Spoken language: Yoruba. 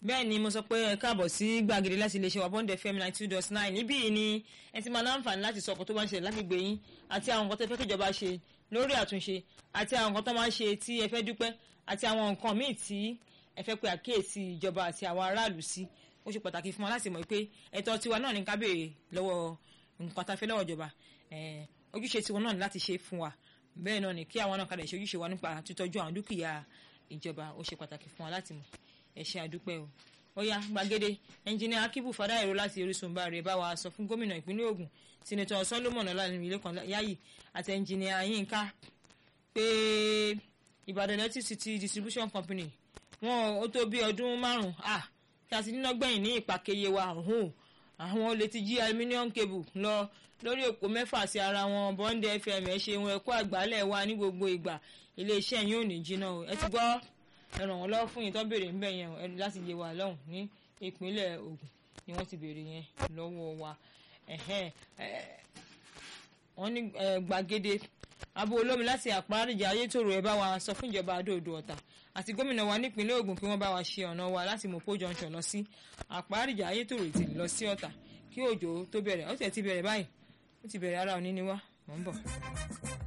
bẹ́ẹ̀ ni mo sọ pé ẹ káàbọ̀ sí gbàgede láti iléeṣẹ́ wa bond fm ninety two dot nine níbí yìí ni ẹ ti máa láǹfààní láti sọ ọkọ̀ tó bá ń ṣẹlẹ̀ lágbègbè yín àti àwọn nǹkan tó fẹ́ kíjọba ṣe lórí àtúnṣe àti àwọn nǹkan tó máa ń ṣe tí ẹ fẹ́ dúpẹ́ àti àwọn nǹkan míì tí ẹ fẹ́ pe àkíyèsí ìjọba àti àwọn aráàlú sí ó ṣe pàtàkì fún wa láti mọ̀ pé ẹ̀tọ́ tiwa náà ní ká béèrè lọ́wọ́ nǹkan tá a fẹ́ lọ́wọ́ ìjọba ojúṣe tiwọn náà ní láti ṣe fún wa bẹ́ẹ̀ náà ni kí àwọn náà kàdé ṣe ojúṣe wa nípa títọ́jú àwọn dúkìá ìjọba ó ṣe pàtàkì fún wa láti mọ̀ ẹ ṣé àdúpẹ́ o ó yá gbàgede ẹnjìnìá akíbù fàdáìró láti orísun bá rẹ bá wa sọ fún gómìnà ìpínlẹ̀ Ògùn sinetọ Solomon Ọlálékan Yáyì àti ẹnjìnìá Yínká pé Ìbàdàn electricity distribution company wọn ó tó bí ọdún márùn-ún ah kí a sì níná gbẹ̀yìn ní ìpàkẹyẹ wa ọ̀hún àwọn olè ti jí aluminium cable lọ lórí òpó mẹ́fà sí ara wọn Bond FM ẹ ṣeun ẹ kú àgbálẹ̀ wa ní gbogbo ìgbà iléeṣẹ́ yín ò ní jiná o ẹ ti gbọ́ ẹ ràn wọ́n lọ́wọ́ fún yín tó béèrè ń bẹ̀ yẹn o ẹni láti yé wa lọ́hùn ní ìpínlẹ̀ Ògùn ni wọ́n ti béèrè yẹn lọ́wọ́ wa wọ́n ní gbàgede abo olómi láti àpárìjà ayétòrò ẹ bá wa sọ fún ìjọba adóodò ọ̀tà àti gómìnà wa nípínlẹ̀ Ògùn kí wọ́n bá wa ṣe ọ̀nà wa láti Mopo junction lọ sí àpárìjà ayétòrò ti lọ sí ọ̀tà kí òjò tó bẹ̀rẹ̀ ó ti bẹ̀rẹ̀ báyìí ó ti bẹ̀rẹ̀ ara òní ni wá mọ̀ ń bọ̀.